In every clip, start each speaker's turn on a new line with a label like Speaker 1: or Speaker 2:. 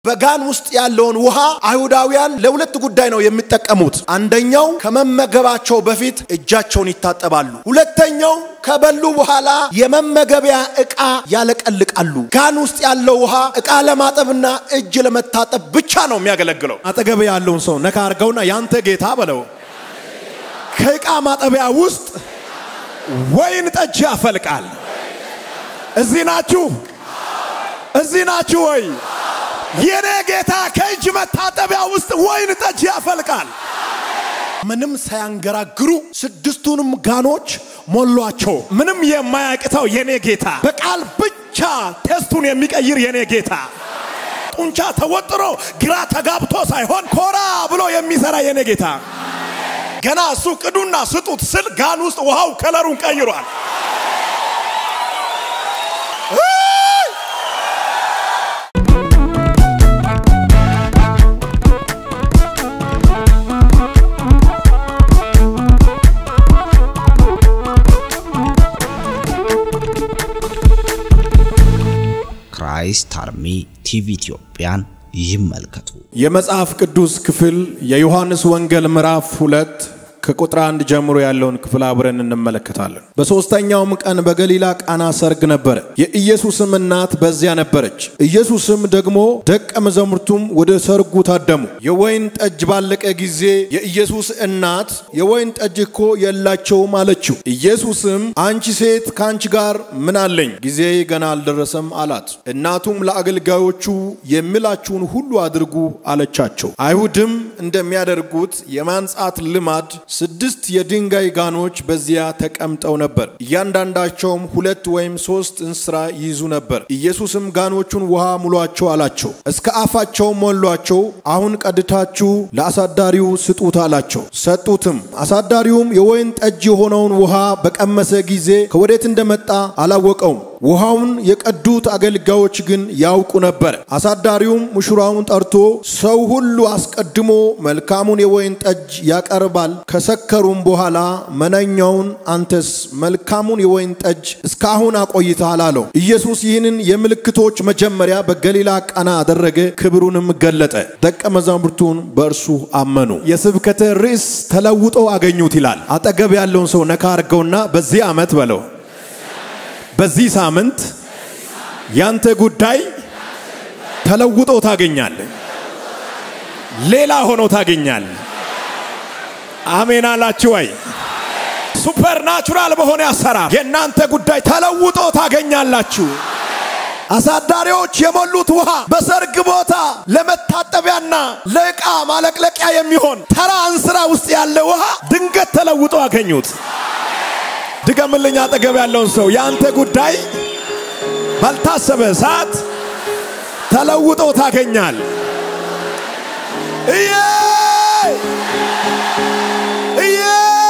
Speaker 1: በጋን ውስጥ ያለውን ውሃ አይሁዳውያን ለሁለት ጉዳይ ነው የሚጠቀሙት። አንደኛው ከመመገባቸው በፊት እጃቸውን ይታጠባሉ። ሁለተኛው ከበሉ በኋላ የመመገቢያ ዕቃ ያለቀልቃሉ። ጋን ውስጥ ያለው ውሃ ዕቃ ለማጠብና እጅ ለመታጠብ ብቻ ነው የሚያገለግለው። አጠገብ ያለውን ሰው ነካ አድርገውና ያንተ ጌታ በለው ከዕቃ ማጠቢያ ውስጥ ወይን ጠጅ ያፈልቃል። እዚህ ናችሁ? እዚህ ናችሁ ወይ? የኔ ጌታ ከእጅ መታጠቢያ ውስጥ ወይን ጠጅ ያፈልቃል። ምንም ሳያንገራግሩ ስድስቱንም ጋኖች ሞሏቸው። ምንም የማያቅተው የኔ ጌታ በቃል ብቻ ቴስቱን የሚቀይር የኔ ጌታ ጡንቻ ተወጥሮ ግራ ተጋብቶ ሳይሆን ኮራ ብሎ የሚሰራ የኔ ጌታ ገና እሱ ቅዱና ስጡት ስል ጋን ውስጥ ውሃው ከለሩን ቀይሯል።
Speaker 2: ክራይስት አርሚ ቲቪ ኢትዮጵያን ይመልከቱ።
Speaker 1: የመጽሐፍ ቅዱስ ክፍል የዮሐንስ ወንጌል ምዕራፍ ሁለት ከቁጥር አንድ ጀምሮ ያለውን ክፍል አብረን እንመለከታለን። በሦስተኛውም ቀን በገሊላ ቃና ሰርግ ነበረ። የኢየሱስም እናት በዚያ ነበረች። ኢየሱስም ደግሞ ደቀ መዛሙርቱም ወደ ሰርጉ ታደሙ። የወይን ጠጅ ባለቀ ጊዜ የኢየሱስ እናት የወይን ጠጅ እኮ የላቸውም አለችው። ኢየሱስም አንቺ ሴት ከአንቺ ጋር ምን አለኝ? ጊዜ ገና አልደረሰም አላት። እናቱም ለአገልጋዮቹ የሚላችሁን ሁሉ አድርጉ አለቻቸው። አይሁድም እንደሚያደርጉት የማንጻት ልማድ ስድስት የድንጋይ ጋኖች በዚያ ተቀምጠው ነበር። እያንዳንዳቸውም ሁለት ወይም ሶስት እንስራ ይይዙ ነበር። ኢየሱስም ጋኖቹን ውሃ ሙሏቸው አላቸው። እስከ አፋቸው ሞሏቸው። አሁን ቀድታችሁ ለአሳዳሪው ስጡት አላቸው። ሰጡትም። አሳዳሪውም የወይን ጠጅ የሆነውን ውሃ በቀመሰ ጊዜ ከወዴት እንደመጣ አላወቀውም። ውሃውን የቀዱት አገልጋዮች ግን ያውቁ ነበር። አሳዳሪውም ሙሽራውን ጠርቶ ሰው ሁሉ አስቀድሞ መልካሙን የወይን ጠጅ ያቀርባል፣ ከሰከሩም በኋላ መነኛውን አንተስ መልካሙን የወይን ጠጅ እስካሁን አቆይተሃል አለው። ኢየሱስ ይህንን የምልክቶች መጀመሪያ በገሊላ ቃና አደረገ፣ ክብሩንም ገለጠ። ደቀ መዛሙርቱን በእርሱ አመኑ። የስብከተ ርዕስ ተለውጦ አገኙት ይላል። አጠገብ ያለውን ሰው ነካ አድርገውና በዚህ ዓመት በለው በዚህ ሳምንት ያንተ ጉዳይ ተለውጦ ታገኛለህ። ሌላ ሆኖ ታገኛለህ። አሜን አላችሁ ወይ? ሱፐር ናቹራል በሆነ አሰራር የእናንተ ጉዳይ ተለውጦ ታገኛላችሁ። አሳዳሪዎች የሞሉት ውሃ በሰርግ ቦታ ለመታጠቢያና ለዕቃ ማለቅለቂያ የሚሆን ተራ እንስራ ውስጥ ያለ ውሃ ድንገት ተለውጦ አገኙት። ድገምልኝ አጠገብ ያለውን ሰው የአንተ ጉዳይ ባልታሰበ ሰዓት ተለውጦ ታገኛል። እዬ እዬ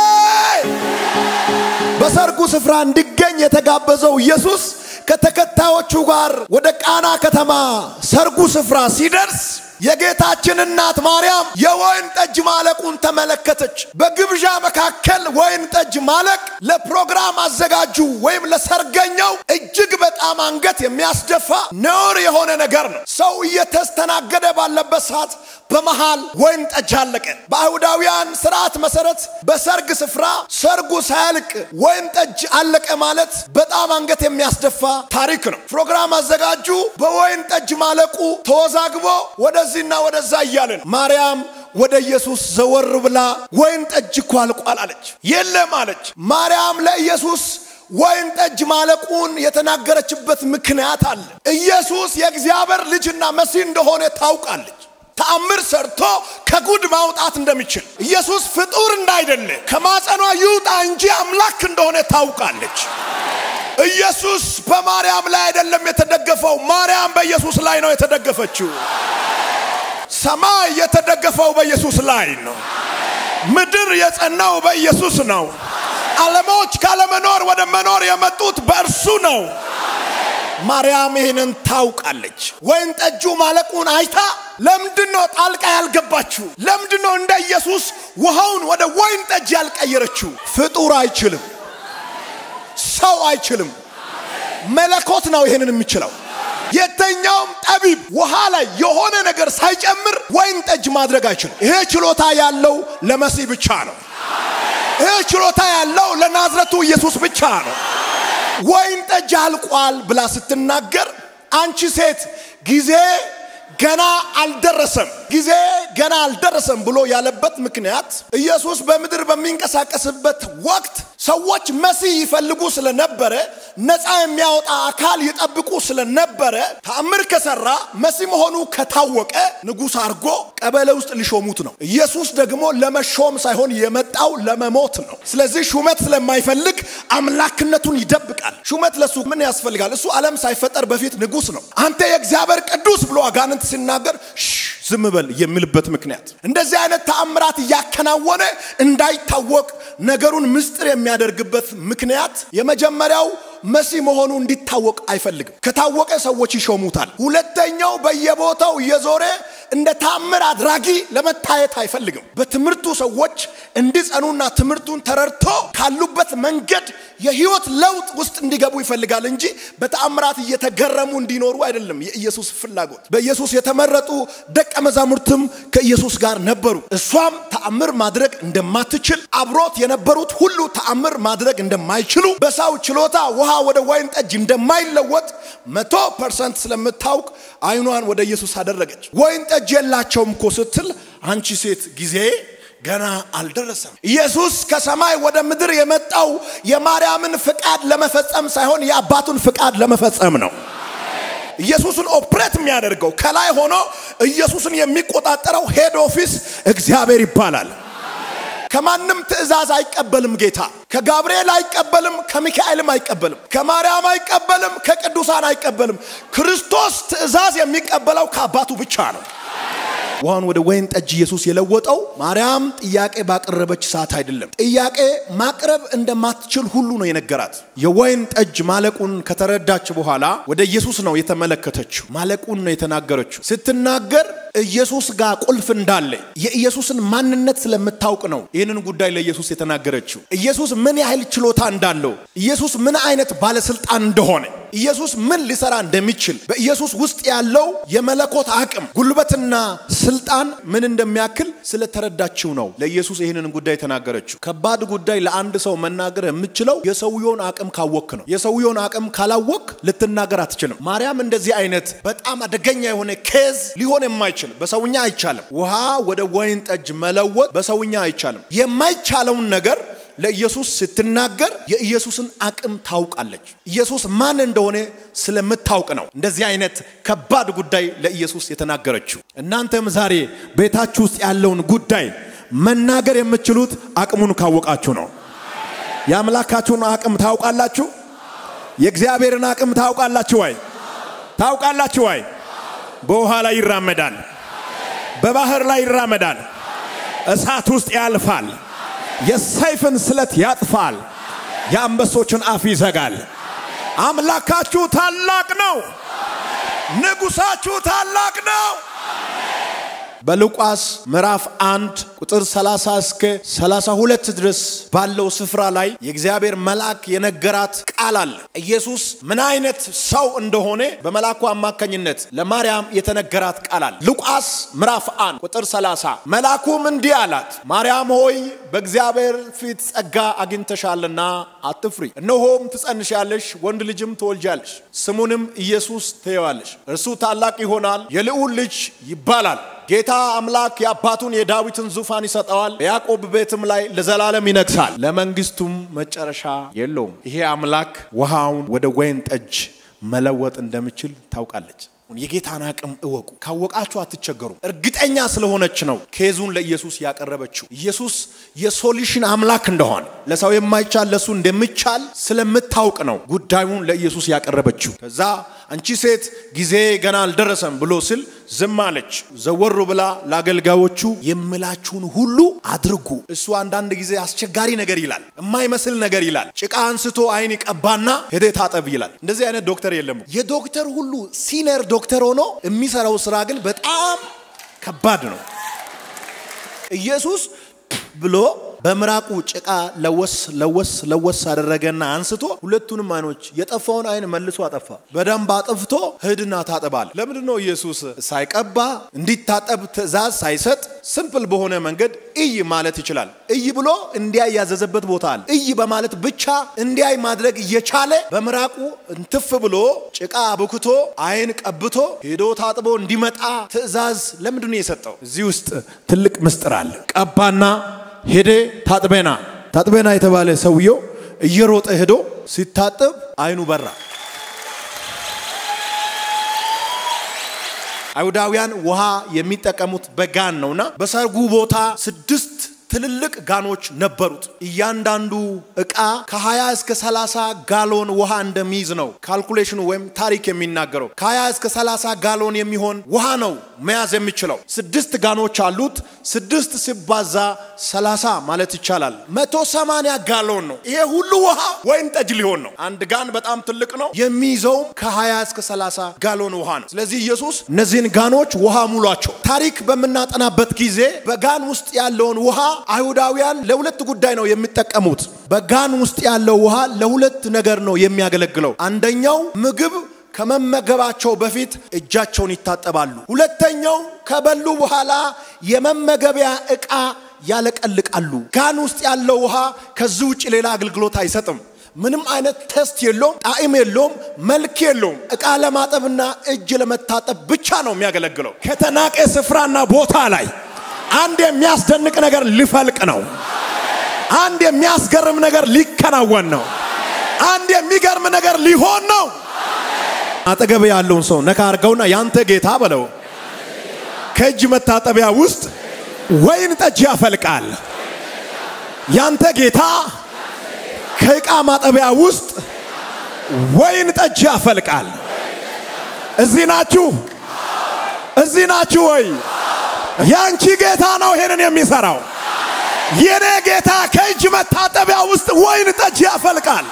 Speaker 1: በሰርጉ ስፍራ እንዲገኝ የተጋበዘው ኢየሱስ ከተከታዮቹ ጋር ወደ ቃና ከተማ ሰርጉ ስፍራ ሲደርስ የጌታችን እናት ማርያም የወይን ጠጅ ማለቁን ተመለከተች። በግብዣ መካከል ወይን ጠጅ ማለቅ ለፕሮግራም አዘጋጁ ወይም ለሰርገኛው እጅግ በጣም አንገት የሚያስደፋ ነውር የሆነ ነገር ነው። ሰው እየተስተናገደ ባለበት ሰዓት በመሃል ወይን ጠጅ አለቀ። በአይሁዳውያን ስርዓት መሰረት በሰርግ ስፍራ ሰርጉ ሳያልቅ ወይን ጠጅ አለቀ ማለት በጣም አንገት የሚያስደፋ ታሪክ ነው። ፕሮግራም አዘጋጁ በወይን ጠጅ ማለቁ ተወዛግቦ ወደዚህና ወደዛ እያለ ነው። ማርያም ወደ ኢየሱስ ዘወር ብላ ወይን ጠጅ እኮ አልቋል አለች። የለም አለች። ማርያም ለኢየሱስ ወይን ጠጅ ማለቁን የተናገረችበት ምክንያት አለ። ኢየሱስ የእግዚአብሔር ልጅና መሲህ እንደሆነ ታውቃለች። ተአምር ሰርቶ ከጉድ ማውጣት እንደሚችል ኢየሱስ ፍጡር እንዳይደለ ከማጸኗ ይውጣ እንጂ አምላክ እንደሆነ ታውቃለች። ኢየሱስ በማርያም ላይ አይደለም የተደገፈው፣ ማርያም በኢየሱስ ላይ ነው የተደገፈችው። ሰማይ የተደገፈው በኢየሱስ ላይ ነው። ምድር የጸናው በኢየሱስ ነው። ዓለሞች ካለመኖር ወደ መኖር የመጡት በእርሱ ነው። ማርያም ይህንን ታውቃለች። ወይን ጠጁ ማለቁን አይታ ለምንድን ነው ጣልቃ ያልገባችው? ለምንድን ነው እንደ ኢየሱስ ውሃውን ወደ ወይን ጠጅ ያልቀየረችው? ፍጡር አይችልም፣ ሰው አይችልም። መለኮት ነው ይህንን የሚችለው። የተኛውም ጠቢብ ውሃ ላይ የሆነ ነገር ሳይጨምር ወይን ጠጅ ማድረግ አይችልም። ይሄ ችሎታ ያለው ለመሲህ ብቻ ነው። ይሄ ችሎታ ያለው ለናዝረቱ ኢየሱስ ብቻ ነው። ወይን ጠጅ አልቋል ብላ ስትናገር አንቺ ሴት ጊዜ ገና አልደረሰም፣ ጊዜ ገና አልደረሰም ብሎ ያለበት ምክንያት ኢየሱስ በምድር በሚንቀሳቀስበት ወቅት ሰዎች መሲህ ይፈልጉ ስለነበረ ነፃ የሚያወጣ አካል ይጠብቁ ስለነበረ ተአምር ከሰራ መሲህ መሆኑ ከታወቀ ንጉሥ አድርጎ ቀበሌ ውስጥ ሊሾሙት ነው። ኢየሱስ ደግሞ ለመሾም ሳይሆን የመጣው ለመሞት ነው። ስለዚህ ሹመት ስለማይፈልግ አምላክነቱን ይደብቃል። ሹመት ለሱ ምን ያስፈልጋል? እሱ ዓለም ሳይፈጠር በፊት ንጉሥ ነው። አንተ የእግዚአብሔር ቅዱስ ብሎ አጋንንት ሲናገር ዝም በል የሚልበት ምክንያት እንደዚህ አይነት ተአምራት እያከናወነ እንዳይታወቅ ነገሩን ምስጢር የሚያደርግበት ምክንያት የመጀመሪያው መሲህ መሆኑ እንዲታወቅ አይፈልግም። ከታወቀ ሰዎች ይሾሙታል። ሁለተኛው በየቦታው እየዞረ እንደ ታምር አድራጊ ለመታየት አይፈልግም። በትምህርቱ ሰዎች እንዲጸኑና ትምህርቱን ተረድቶ ካሉበት መንገድ የህይወት ለውጥ ውስጥ እንዲገቡ ይፈልጋል እንጂ በተአምራት እየተገረሙ እንዲኖሩ አይደለም የኢየሱስ ፍላጎት። በኢየሱስ የተመረጡ ደቀ መዛሙርትም ከኢየሱስ ጋር ነበሩ። እሷም ተአምር ማድረግ እንደማትችል አብሮት የነበሩት ሁሉ ተአምር ማድረግ እንደማይችሉ በሰው ችሎታ ውሃ ወደ ወይን ጠጅ እንደማይለወጥ መቶ ፐርሰንት ስለምታውቅ አይኗን ወደ ኢየሱስ አደረገች። ወይን ጠጅ የላቸውም እኮ ስትል አንቺ ሴት ጊዜ ገና አልደረሰም። ኢየሱስ ከሰማይ ወደ ምድር የመጣው የማርያምን ፍቃድ ለመፈጸም ሳይሆን የአባቱን ፍቃድ ለመፈጸም ነው። ኢየሱስን ኦፕሬት የሚያደርገው ከላይ ሆኖ ኢየሱስን የሚቆጣጠረው ሄድ ኦፊስ እግዚአብሔር ይባላል። ከማንም ትእዛዝ አይቀበልም ጌታ። ከጋብርኤል አይቀበልም፣ ከሚካኤልም አይቀበልም፣ ከማርያም አይቀበልም፣ ከቅዱሳን አይቀበልም። ክርስቶስ ትእዛዝ የሚቀበለው ከአባቱ ብቻ ነው። ውሃን ወደ ወይን ጠጅ ኢየሱስ የለወጠው ማርያም ጥያቄ ባቀረበች ሰዓት አይደለም። ጥያቄ ማቅረብ እንደማትችል ሁሉ ነው የነገራት። የወይን ጠጅ ማለቁን ከተረዳች በኋላ ወደ ኢየሱስ ነው የተመለከተችው። ማለቁን ነው የተናገረችው። ስትናገር ኢየሱስ ጋር ቁልፍ እንዳለ የኢየሱስን ማንነት ስለምታውቅ ነው ይህንን ጉዳይ ለኢየሱስ የተናገረችው። ኢየሱስ ምን ያህል ችሎታ እንዳለው፣ ኢየሱስ ምን አይነት ባለስልጣን እንደሆነ፣ ኢየሱስ ምን ሊሰራ እንደሚችል፣ በኢየሱስ ውስጥ ያለው የመለኮት አቅም ጉልበትና ስልጣን ምን እንደሚያክል ስለተረዳችው ነው ለኢየሱስ ይህንን ጉዳይ የተናገረችው። ከባድ ጉዳይ ለአንድ ሰው መናገር የምችለው የሰውየውን አቅም ካወክ ነው። የሰውየውን አቅም ካላወክ ልትናገር አትችልም። ማርያም እንደዚህ አይነት በጣም አደገኛ የሆነ ኬዝ ሊሆን የማይችል በሰውኛ አይቻልም። ውሃ ወደ ወይን ጠጅ መለወጥ በሰውኛ አይቻልም። የማይቻለውን ነገር ለኢየሱስ ስትናገር የኢየሱስን አቅም ታውቃለች። ኢየሱስ ማን እንደሆነ ስለምታውቅ ነው እንደዚህ አይነት ከባድ ጉዳይ ለኢየሱስ የተናገረችው። እናንተም ዛሬ ቤታችሁ ውስጥ ያለውን ጉዳይ መናገር የምትችሉት አቅሙን ካወቃችሁ ነው። የአምላካችሁን አቅም ታውቃላችሁ። የእግዚአብሔርን አቅም ታውቃላችሁ ወይ? ታውቃላችሁ ወይ? በውሃ ላይ ይራመዳል፣ በባህር ላይ ይራመዳል፣ እሳት ውስጥ ያልፋል፣ የሰይፍን ስለት ያጥፋል፣ የአንበሶችን አፍ ይዘጋል። አምላካችሁ ታላቅ ነው። ንጉሳችሁ ታላቅ ነው። በሉቃስ ምዕራፍ አንድ ቁጥር 30 እስከ 32 ድረስ ባለው ስፍራ ላይ የእግዚአብሔር መልአክ የነገራት ቃል አለ። ኢየሱስ ምን አይነት ሰው እንደሆነ በመልአኩ አማካኝነት ለማርያም የተነገራት ቃል አለ። ሉቃስ ምዕራፍ አንድ ቁጥር 30 መልአኩም እንዲህ አላት፣ ማርያም ሆይ በእግዚአብሔር ፊት ጸጋ አግኝተሻልና አትፍሪ፣ እነሆም ትጸንሻለሽ፣ ወንድ ልጅም ትወልጃለሽ፣ ስሙንም ኢየሱስ ትየዋለሽ። እርሱ ታላቅ ይሆናል፣ የልዑል ልጅ ይባላል። ጌታ አምላክ የአባቱን የዳዊትን ዙፋን ይሰጠዋል፣ በያዕቆብ ቤትም ላይ ለዘላለም ይነግሳል፣ ለመንግስቱም መጨረሻ የለውም። ይሄ አምላክ ውሃውን ወደ ወይን ጠጅ መለወጥ እንደሚችል ታውቃለች። የጌታን አቅም እወቁ። ካወቃችሁ አትቸገሩም። እርግጠኛ ስለሆነች ነው ኬዙን ለኢየሱስ ያቀረበችው። ኢየሱስ የሶሉሽን አምላክ እንደሆነ ለሰው የማይቻል ለሱ እንደሚቻል ስለምታውቅ ነው ጉዳዩን ለኢየሱስ ያቀረበችው። ከዛ አንቺ ሴት ጊዜ ገና አልደረሰም ብሎ ስል ዝም አለች። ዘወሩ ብላ ለአገልጋዮቹ የምላችሁን ሁሉ አድርጉ። እሱ አንዳንድ ጊዜ አስቸጋሪ ነገር ይላል፣ የማይመስል ነገር ይላል። ጭቃ አንስቶ አይን ይቀባና ሄደ ታጠብ ይላል። እንደዚህ አይነት ዶክተር የለም። የዶክተር ሁሉ ሲኒየር ዶክተር ሆኖ የሚሰራው ስራ ግን በጣም ከባድ ነው። ኢየሱስ ብሎ በምራቁ ጭቃ ለወስ ለወስ ለወስ አደረገና አንስቶ ሁለቱንም አይኖች የጠፋውን አይን መልሶ አጠፋ። በደንብ አጥፍቶ ሂድና ታጠባል። ለምንድን ነው ኢየሱስ ሳይቀባ እንዲታጠብ ትእዛዝ ሳይሰጥ ስምፕል በሆነ መንገድ እይ ማለት ይችላል። እይ ብሎ እንዲያይ ያዘዘበት ቦታ አለ። እይ በማለት ብቻ እንዲያይ ማድረግ እየቻለ በምራቁ እንትፍ ብሎ ጭቃ አብኩቶ አይን ቀብቶ ሄዶ ታጥቦ እንዲመጣ ትእዛዝ ለምንድን ነው የሰጠው? እዚህ ውስጥ ትልቅ ምስጢር አለ። ቀባና ሄደ ታጥቤና ታጥቤና የተባለ ሰውየው እየሮጠ ሄዶ ሲታጠብ አይኑ በራ። አይሁዳውያን ውሃ የሚጠቀሙት በጋን ነውና በሰርጉ ቦታ ስድስት ትልልቅ ጋኖች ነበሩት። እያንዳንዱ እቃ ከ20 እስከ 30 ጋሎን ውሃ እንደሚይዝ ነው ካልኩሌሽኑ ወይም ታሪክ የሚናገረው። ከ20 እስከ 30 ጋሎን የሚሆን ውሃ ነው መያዝ የሚችለው። ስድስት ጋኖች አሉት። ስድስት ሲባዛ 30 ማለት ይቻላል 180 ጋሎን ነው። ይሄ ሁሉ ውሃ ወይን ጠጅ ሊሆን ነው። አንድ ጋን በጣም ትልቅ ነው። የሚይዘውም ከ20 እስከ 30 ጋሎን ውሃ ነው። ስለዚህ ኢየሱስ እነዚህን ጋኖች ውሃ ሙሏቸው። ታሪክ በምናጠናበት ጊዜ በጋን ውስጥ ያለውን ውሃ አይሁዳውያን ለሁለት ጉዳይ ነው የሚጠቀሙት። በጋን ውስጥ ያለው ውሃ ለሁለት ነገር ነው የሚያገለግለው። አንደኛው ምግብ ከመመገባቸው በፊት እጃቸውን ይታጠባሉ። ሁለተኛው ከበሉ በኋላ የመመገቢያ ዕቃ ያለቀልቃሉ። ጋን ውስጥ ያለው ውሃ ከዚህ ውጭ ሌላ አገልግሎት አይሰጥም። ምንም አይነት ቴስት የለውም፣ ጣዕም የለውም፣ መልክ የለውም። ዕቃ ለማጠብና እጅ ለመታጠብ ብቻ ነው የሚያገለግለው። ከተናቀ ስፍራና ቦታ ላይ አንድ የሚያስደንቅ ነገር ሊፈልቅ ነው። አንድ የሚያስገርም ነገር ሊከናወን ነው። አንድ የሚገርም ነገር ሊሆን ነው። አጠገብ ያለውን ሰው ነካ አርገውና ያንተ ጌታ በለው ከእጅ መታጠቢያ ውስጥ ወይን ጠጅ ያፈልቃል። ያንተ ጌታ ከዕቃ ማጠቢያ ውስጥ ወይን ጠጅ ያፈልቃል። እዚህ ናችሁ? እዚህ ናችሁ ወይ? ያንቺ ጌታ ነው ይሄንን የሚሰራው። የኔ ጌታ ከእጅ መታጠቢያ ውስጥ ወይን ጠጅ ያፈልቃል።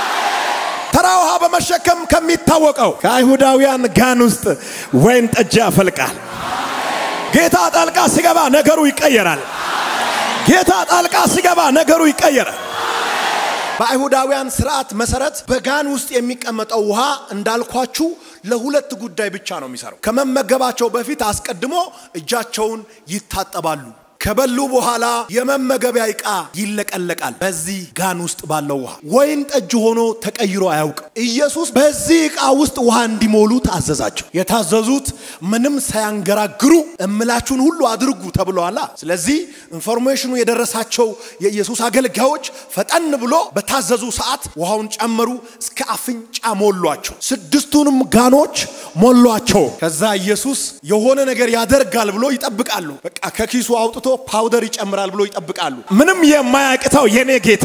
Speaker 1: ተራ ውሃ በመሸከም ከሚታወቀው ከአይሁዳውያን ጋን ውስጥ ወይን ጠጅ ያፈልቃል። ጌታ ጣልቃ ሲገባ ነገሩ ይቀየራል። ጌታ ጣልቃ ሲገባ ነገሩ ይቀየራል። በአይሁዳውያን ስርዓት መሰረት በጋን ውስጥ የሚቀመጠው ውሃ እንዳልኳችሁ ለሁለት ጉዳይ ብቻ ነው የሚሰራው። ከመመገባቸው በፊት አስቀድሞ እጃቸውን ይታጠባሉ። ከበሉ በኋላ የመመገቢያ ዕቃ ይለቀለቃል። በዚህ ጋን ውስጥ ባለው ውሃ ወይን ጠጅ ሆኖ ተቀይሮ አያውቅም። ኢየሱስ በዚህ ዕቃ ውስጥ ውሃ እንዲሞሉ ታዘዛቸው። የታዘዙት ምንም ሳያንገራግሩ እምላችሁን ሁሉ አድርጉ ተብለዋላ። ስለዚህ ኢንፎርሜሽኑ የደረሳቸው የኢየሱስ አገልጋዮች ፈጠን ብሎ በታዘዙ ሰዓት ውሃውን ጨመሩ፣ እስከ አፍንጫ ሞሏቸው። ስድስቱንም ጋኖች ሞሏቸው። ከዛ ኢየሱስ የሆነ ነገር ያደርጋል ብሎ ይጠብቃሉ። በቃ ከኪሱ አውጥቶ ፓውደር ይጨምራል ብሎ ይጠብቃሉ። ምንም የማያቅተው የኔ ጌታ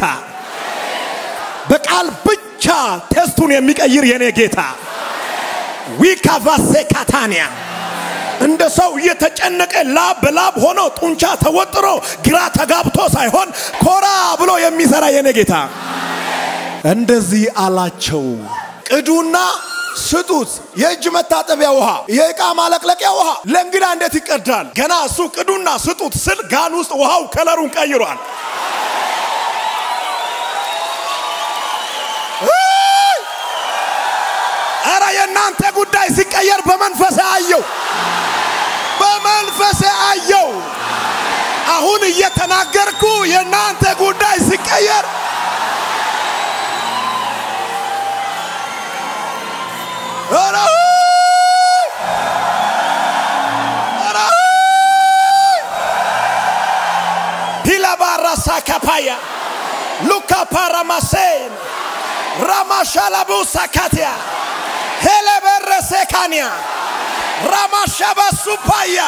Speaker 1: በቃል ብቻ ቴስቱን የሚቀይር የኔ ጌታ ዊካቫሴ ካታኒያ እንደ ሰው እየተጨነቀ ላብ በላብ ሆኖ ጡንቻ ተወጥሮ ግራ ተጋብቶ ሳይሆን ኮራ ብሎ የሚሰራ የኔ ጌታ እንደዚህ አላቸው። ቅዱና ስጡት። የእጅ መታጠቢያ ውሃ፣ የዕቃ ማለቅለቂያ ውሃ ለእንግዳ እንዴት ይቀዳል? ገና እሱ ቅዱና ስጡት ስል ጋን ውስጥ ውሃው ከለሩን ቀይሯል። ኧረ የእናንተ ጉዳይ ሲቀየር በመንፈሴ አየው፣ በመንፈሴ አየው። አሁን እየተናገርኩ የእናንተ ጉዳይ ሲቀየር ኧረ ኧረ ሂላባራሳ ካፓያ ሉካ ፓራማሴን ራማሻላቡሳ ካቲያ ሄለበረሴካንያ ራማሻባሱፓያ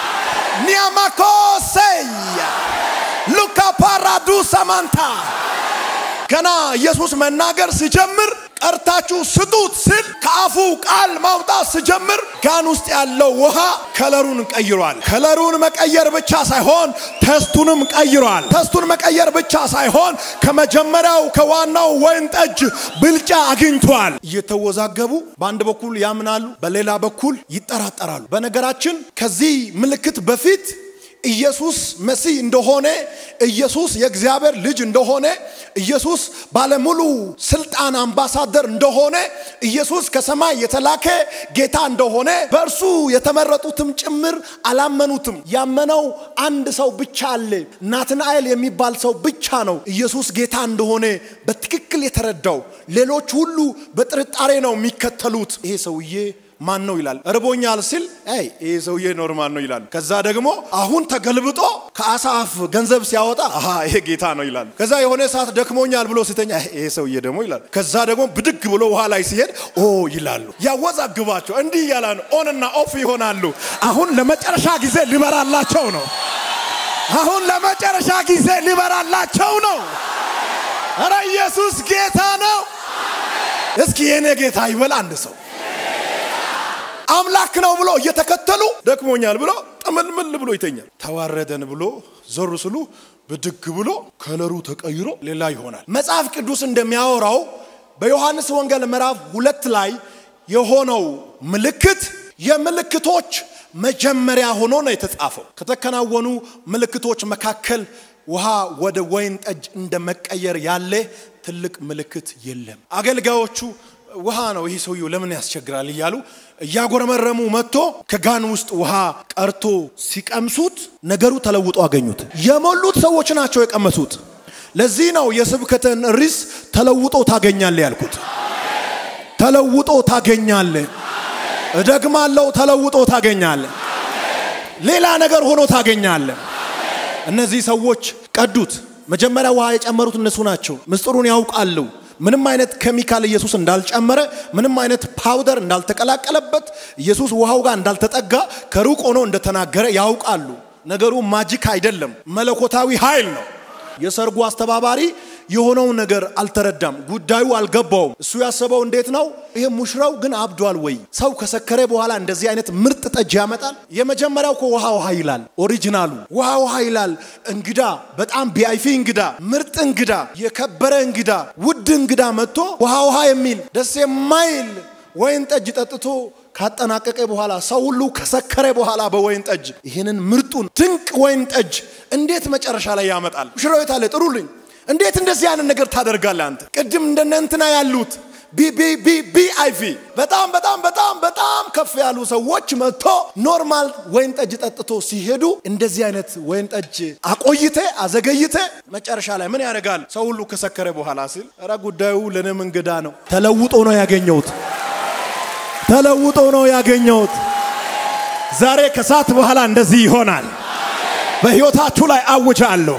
Speaker 1: ኒያማኮሴያ ሉካ ፓራዱሳ ማንታ ገና ኢየሱስ መናገር ሲጀምር ቀርታችሁ ስጡት ስል ከአፉ ቃል ማውጣት ስጀምር ጋን ውስጥ ያለው ውሃ ከለሩን ቀይሯል። ከለሩን መቀየር ብቻ ሳይሆን ተስቱንም ቀይሯል። ተስቱን መቀየር ብቻ ሳይሆን ከመጀመሪያው ከዋናው ወይን ጠጅ ብልጫ አግኝቷል። እየተወዛገቡ በአንድ በኩል ያምናሉ፣ በሌላ በኩል ይጠራጠራሉ። በነገራችን ከዚህ ምልክት በፊት ኢየሱስ መሲህ እንደሆነ ኢየሱስ የእግዚአብሔር ልጅ እንደሆነ ኢየሱስ ባለሙሉ ስልጣን አምባሳደር እንደሆነ ኢየሱስ ከሰማይ የተላከ ጌታ እንደሆነ በእርሱ የተመረጡትም ጭምር አላመኑትም። ያመነው አንድ ሰው ብቻ አለ። ናትናኤል የሚባል ሰው ብቻ ነው ኢየሱስ ጌታ እንደሆነ በትክክል የተረዳው። ሌሎች ሁሉ በጥርጣሬ ነው የሚከተሉት። ይሄ ሰውዬ ማን ነው ይላል። እርቦኛል ሲል አይ ይሄ ሰውዬ ኖርማል ነው ይላል። ከዛ ደግሞ አሁን ተገልብጦ ከአሳ አፍ ገንዘብ ሲያወጣ አሃ ይሄ ጌታ ነው ይላል። ከዛ የሆነ ሰዓት ደክሞኛል ብሎ ሲተኛ ይሄ ሰውዬ ደግሞ ይላል። ከዛ ደግሞ ብድግ ብሎ ውሃ ላይ ሲሄድ ኦ ይላሉ። ያወዛግባቸው እንዲህ እያለ ነው ኦንና ኦፍ ይሆናሉ።
Speaker 3: አሁን ለመጨረሻ ጊዜ ሊበራላቸው ነው። አሁን ለመጨረሻ ጊዜ ሊበራላቸው ነው።
Speaker 1: ኧረ ኢየሱስ ጌታ ነው። እስኪ የኔ ጌታ ይበል አንድ ሰው አምላክ ነው ብሎ እየተከተሉ ደክሞኛል ብሎ ጥምልምል ብሎ ይተኛል። ተዋረደን ብሎ ዞር ስሉ ብድግ ብሎ ከለሩ ተቀይሮ ሌላ ይሆናል። መጽሐፍ ቅዱስ እንደሚያወራው በዮሐንስ ወንጌል ምዕራፍ ሁለት ላይ የሆነው ምልክት የምልክቶች መጀመሪያ ሆኖ ነው የተጻፈው። ከተከናወኑ ምልክቶች መካከል ውሃ ወደ ወይን ጠጅ እንደ መቀየር ያለ ትልቅ ምልክት የለም። አገልጋዮቹ ውሃ ነው ይህ ሰውዬው ለምን ያስቸግራል እያሉ እያጎረመረሙ መጥቶ ከጋን ውስጥ ውሃ ቀርቶ ሲቀምሱት ነገሩ ተለውጦ አገኙት። የሞሉት ሰዎች ናቸው የቀመሱት። ለዚህ ነው የስብከትን ርዕስ ተለውጦ ታገኛለ ያልኩት። ተለውጦ ታገኛለ። እደግማለሁ፣ ተለውጦ ታገኛለ። ሌላ ነገር ሆኖ ታገኛለ። እነዚህ ሰዎች ቀዱት። መጀመሪያ ውሃ የጨመሩት እነሱ ናቸው። ምስጢሩን ያውቃሉ። ምንም አይነት ኬሚካል ኢየሱስ እንዳልጨመረ፣ ምንም አይነት ፓውደር እንዳልተቀላቀለበት፣ ኢየሱስ ውሃው ጋር እንዳልተጠጋ ከሩቅ ሆኖ እንደተናገረ ያውቃሉ። ነገሩ ማጂክ አይደለም፣ መለኮታዊ ኃይል ነው። የሰርጉ አስተባባሪ የሆነውን ነገር አልተረዳም። ጉዳዩ አልገባውም። እሱ ያሰበው እንዴት ነው? ይሄ ሙሽራው ግን አብዷል ወይ? ሰው ከሰከረ በኋላ እንደዚህ አይነት ምርጥ ጠጅ ያመጣል? የመጀመሪያው እኮ ውሃ ውሃ ይላል። ኦሪጂናሉ ውሃ ውሃ ይላል። እንግዳ፣ በጣም ቢአይፊ እንግዳ፣ ምርጥ እንግዳ፣ የከበረ እንግዳ፣ ውድ እንግዳ መጥቶ ውሃ ውሃ የሚል ደስ የማይል ወይን ጠጅ ጠጥቶ ካጠናቀቀ በኋላ ሰው ሁሉ ከሰከረ በኋላ በወይን ጠጅ ይህንን ምርጡን ድንቅ ወይን ጠጅ እንዴት መጨረሻ ላይ ያመጣል? ሙሽራው የት አለ? ጥሩልኝ። እንዴት እንደዚህ አይነት ነገር ታደርጋለህ አንተ? ቅድም እንደነ እንትና ያሉት ቢአይቪ በጣም በጣም በጣም በጣም ከፍ ያሉ ሰዎች መጥቶ ኖርማል ወይን ጠጅ ጠጥቶ ሲሄዱ እንደዚህ አይነት ወይን ጠጅ አቆይተ አዘገይተ መጨረሻ ላይ ምን ያደርጋል? ሰው ሁሉ ከሰከረ በኋላ ሲል ኧረ ጉዳዩ ለእኔም እንግዳ ነው። ተለውጦ ነው ያገኘሁት። ተለውጦ ነው ያገኘሁት።
Speaker 3: ዛሬ ከሰዓት በኋላ እንደዚህ ይሆናል። በሕይወታችሁ ላይ አውጃለሁ።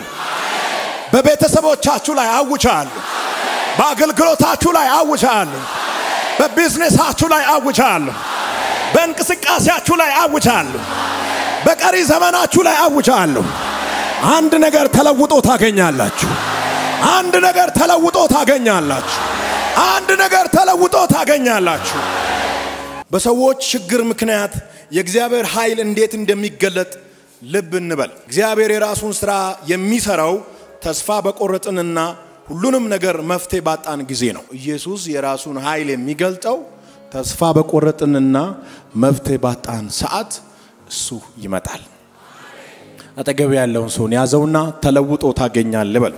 Speaker 3: በቤተሰቦቻችሁ ላይ አውጃለሁ። በአገልግሎታችሁ ላይ አውጃለሁ። በቢዝነሳችሁ ላይ አውጃለሁ። በእንቅስቃሴያችሁ ላይ አውጃለሁ። በቀሪ ዘመናችሁ ላይ አውጃለሁ። አንድ ነገር ተለውጦ ታገኛላችሁ። አንድ ነገር ተለውጦ ታገኛላችሁ። አንድ ነገር ተለውጦ ታገኛላችሁ።
Speaker 1: በሰዎች ችግር ምክንያት የእግዚአብሔር ኃይል እንዴት እንደሚገለጥ ልብ እንበል። እግዚአብሔር የራሱን ስራ የሚሰራው ተስፋ በቆረጥንና ሁሉንም ነገር መፍትሄ ባጣን ጊዜ ነው። ኢየሱስ የራሱን ኃይል የሚገልጠው ተስፋ በቆረጥንና መፍትሄ ባጣን ሰዓት እሱ ይመጣል። አጠገብ ያለውን ሰውን ያዘውና ተለውጦ ታገኛል በል።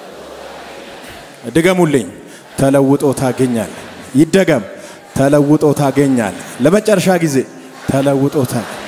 Speaker 1: ድገሙልኝ። ተለውጦ ታገኛል። ይደገም። ተለውጦ ታገኛል። ለመጨረሻ ጊዜ ተለውጦ ታገኛል።